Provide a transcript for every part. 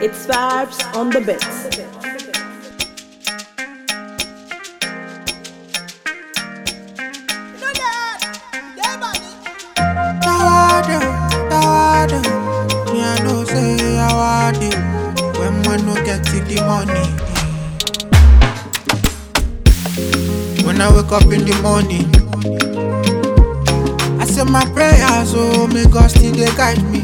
It's vibes on the bits. Tawada, tawada. Me I know say I want it when man no get to the money. When I wake up in the morning, I say my prayers, oh may God still dey guide me.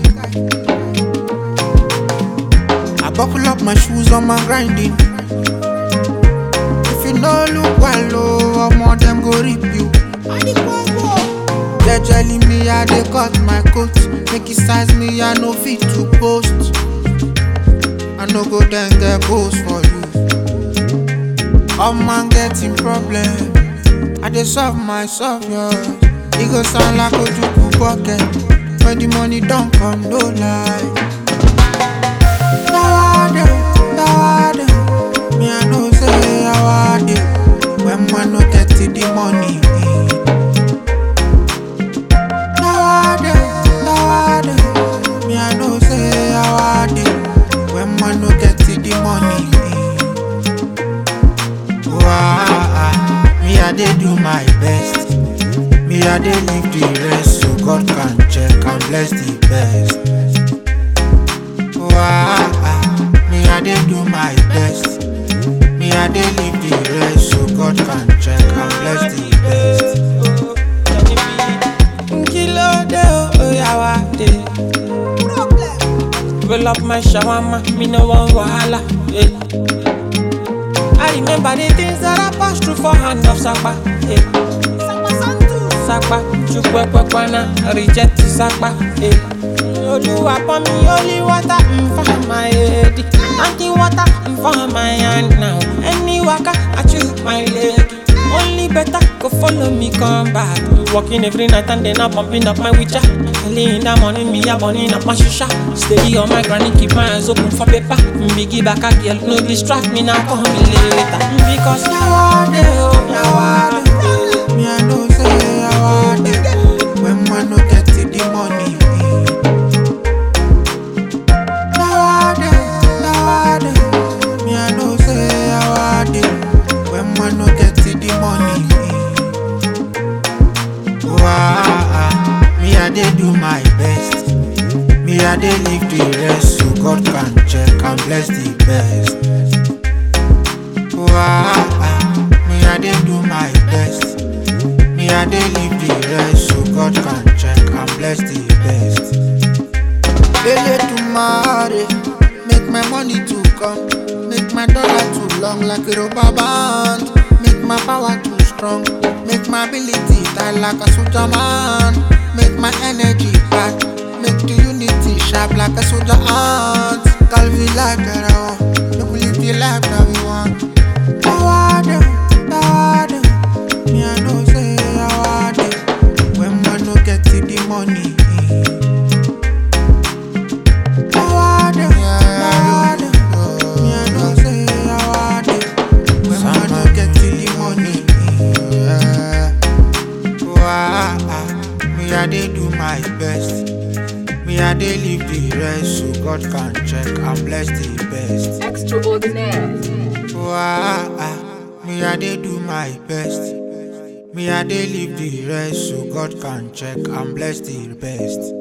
I buckle up my shoes on my grinding. If you no look well, oh, omo them go rip you. Jejely me, I dey cut my coat. Make it size me, I no fit to post. I no go then get post for you. All man getting problem. I dey solve myself, yeah. It go sound like Ojukwu pocket. When the money don't come, no lie. Tawada, tawada. Me, I know say I want it. When man no get to the money. Tawada, tawada. Me, I know say I want it. When man no get to the money. Wah, me I dey do my best. Me I dey leave the rest so God can check and bless the best. Wah, me I dey do my best. Me I dey leave the rest so God can check and bless the best. Kilo de oh yawa de. Roll up my shawarma, me no want wahala. Yeah. I remember the things that I passed through for hand of Sakpa. Yeah. Sakpa, chukwekwana, reject Sakpa. Yeah. Oluwa pour me holy water mm, for my head. Auntie water mm, for my hand now. Any waka, I choose my leg. Only better go follow me, come back. Walking every night and then I'm pumping up my witcher. Early in the morning, me a burning up my shisha. Steady on my granny, keep my eyes open for paper. Biggie back a girl, no distract me now, call me later. Because Yawade, oh, yawade. Me I know say I want it when man no get to the money. Yawade, yawade. Me I know say I want it when man no get to the money. Wah, me I dey do my best. Me I dey leave the rest so God can check and bless the best. Wah, me I dey do my best. Me I dey leave the rest so God can check and bless the best. Lele tomorrow, make my money to come, make my dollar too long like a rubber band, make my power too strong, make my ability tight like a soldier man, make my energy bad, make the unity sharp like a soldier ant. Calvi life that I want, make we live the life that we want. Tawada, tawada, me I know say I want it when man no get to the money. Tawada, tawada, me I know say I want it when man no get to the money. Yeah. Wah, me I dey do my best. Me I dey leave the rest so God can check and bless the best. Extraordinaire. Wah, me I dey do my best. Me I dey leave the rest so God can check and bless the best.